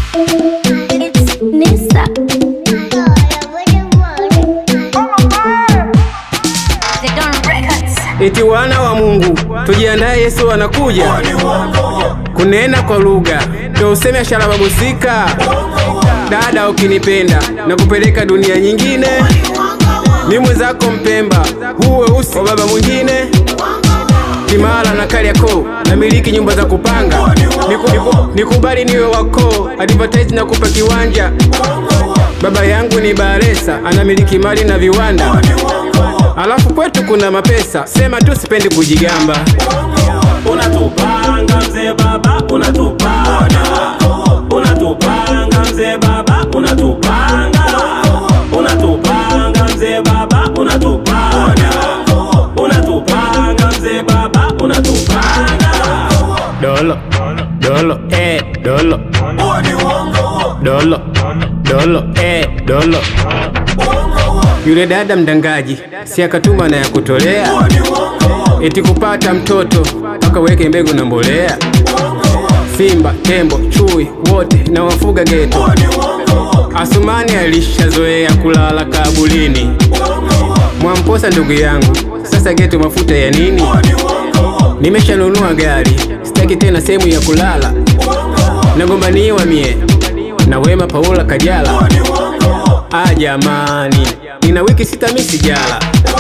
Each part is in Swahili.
It's Nisa. The Don Records. Eti wana wa Mungu, tujiandae, Yesu anakuja kunena kwa lugha, ndo useme shalababusika. Dada, ukinipenda na kupeleka dunia nyingine, mi mwenzako Mpemba, huu weusi wa baba mwingine, Kimara na Kariakoo, na miliki nyumba za kupanga, Niku- niku- nikubali niwe wako, advertise na kupa kiwanja. Baba yangu ni Baresa, anamiliki mali na viwanda, alafu kwetu kuna mapesa, sema tu sipendi kujigamba. unatupanga mzee baba unatupanga unatupanga mzee baba unatupanga unatupanga mzee baba unatupanga unatupanga mzee baba unatupanga Dolo, dolo, eh, dolo, dolo, dolo, eh, dolo. Yule dada mdangaji si akatuma na ya kutolea, eti kupata mtoto akaweke mbegu na mbolea. Simba, tembo, chui wote na wafuga geto. Asumani alishazoea kulala kabulini. Mwamposa ndugu yangu, sasa geto mafuta ya nini? Nimeshanunua gari, sitaki tena sehemu ya kulala. Nagombaniwa mie na Wema Paula Kajala. Ah jamani, nina wiki sita mi sijala.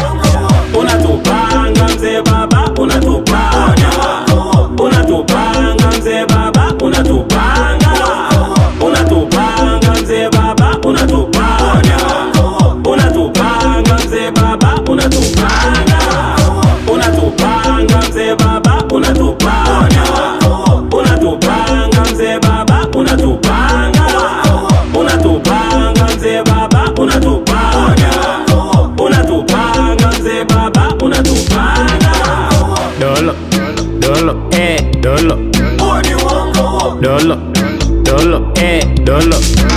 unatupanga mzee baba unatupanga unatupanga mzee baba unatupanga unatupanga mzee baba unatupanga unatupanga mzee baba unatupanga unatupanga mzee baba unatupanga unatupanga mzee baba unatupanga unatupanga mzee baba unatupanga unatupanga mzee baba unatupanga Dolo, dolo, eh, dolo, dolo, dolo, eh, dolo.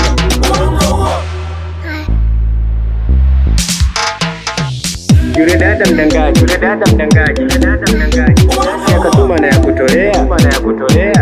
Yule dada mdangaji, yule dada mdangaji, yule dada mdangaji. Si akatuma na ya kutolea, na ya kutolea.